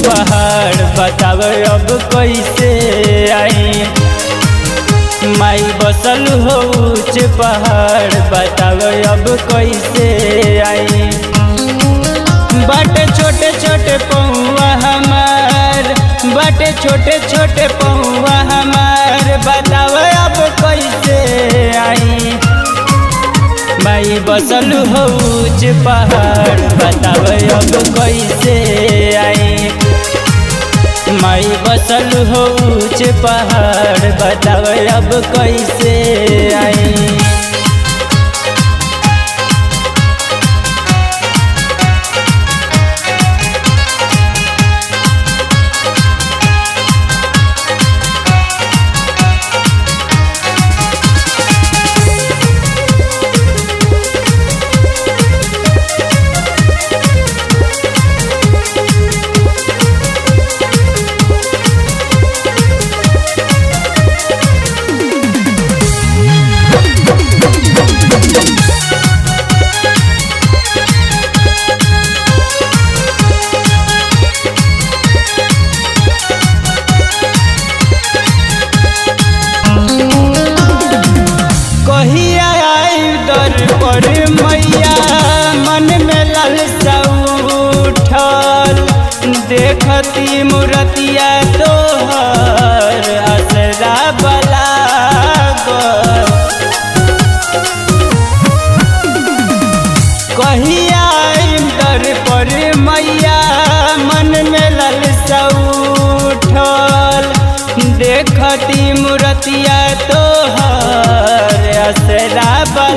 पहाड़ बताव अब कैसे आई माई बसल हो ऊंच पहाड़ बताव अब कैसे आई बट छोटे छोटे पौआ हमार बट छोटे छोटे पौआ हमार बताव अब कैसे आई माई बसल हो ऊंच पहाड़ बताव अब कैसे आई माई बसल हो ऊंच पहाड़ बताव अब कैसे आई कहिया आई दर पर मैया मन में लालसा उठल देखती मूर्तिया तोहर असरा बला कहिया आई दर पर मैया मन में लालसा उठल देखती मूर्तिया तोहर असरा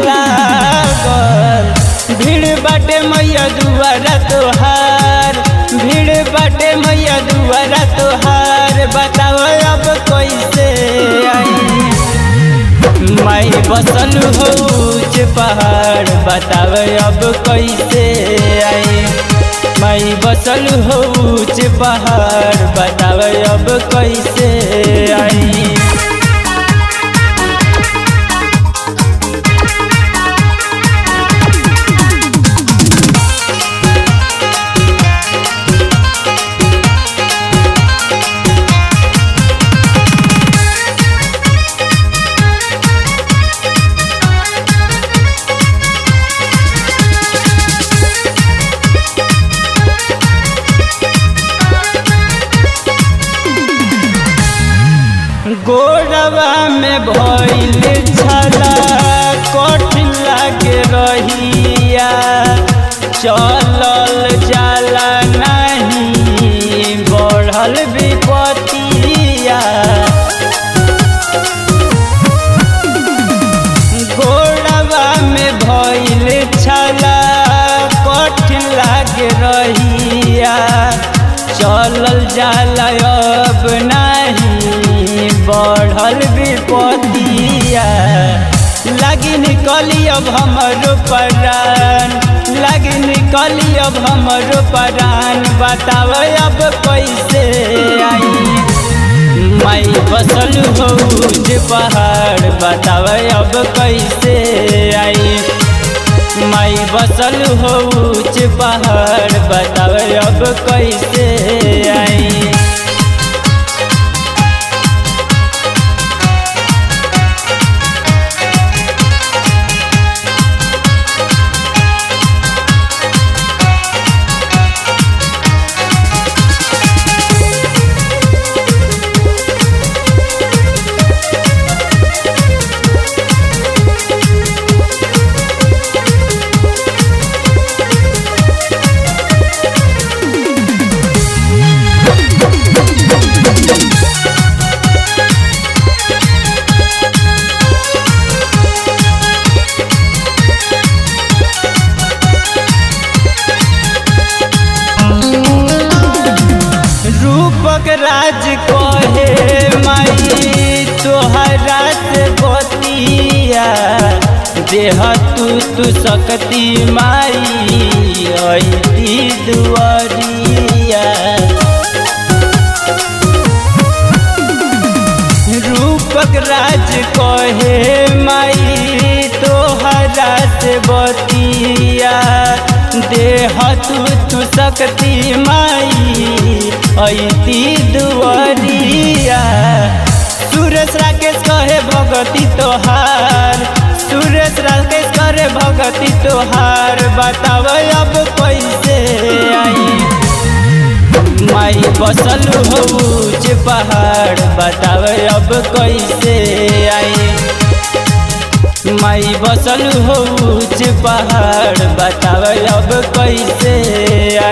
बलागल भीड़ बाटे मैया दुआरा तोहार भीड़ बाटे मैया दुआरा तोहार बताओ अब कैसे आई माई बसल हो ऊंच पहाड़ बताव अब कैसे आई माई बसल हो ऊंच पहाड़ बताव अब कैसे आई गोरवा में भइल छला कठिन लागे रहिया चलल जाला नहीं बढ़ल विपतिया गोरवा में भइल छला कठिन लागे रहिया चलल जाला अब नहीं बढ़ल विपतिया लगी निकली अब हमरो परान लगी निकली अब हमरो परान बताव अब कैसे आई माई बसल हो ऊंच पहाड़ बताव अब कैसे आई माई बसल हो ऊंच पहाड़ बताव अब कैसे आई रूपक राज कहे माई तोहरा से बतिया देह तू तू सकती माई ऐती दुआरिया रूपक राज कहे माई तोहरा से बतिया देह तू तू सकती माई ऐती दुआरिया सुरेश राकेश कहे भगती तोहार सुरेश राकेश करे भगती तोहार बताव अब कैसे आई माई बसल हो ऊंच पहाड़ बताव अब कैसे आई माई बसल हो ऊंच पहाड़ बताव अब कैसे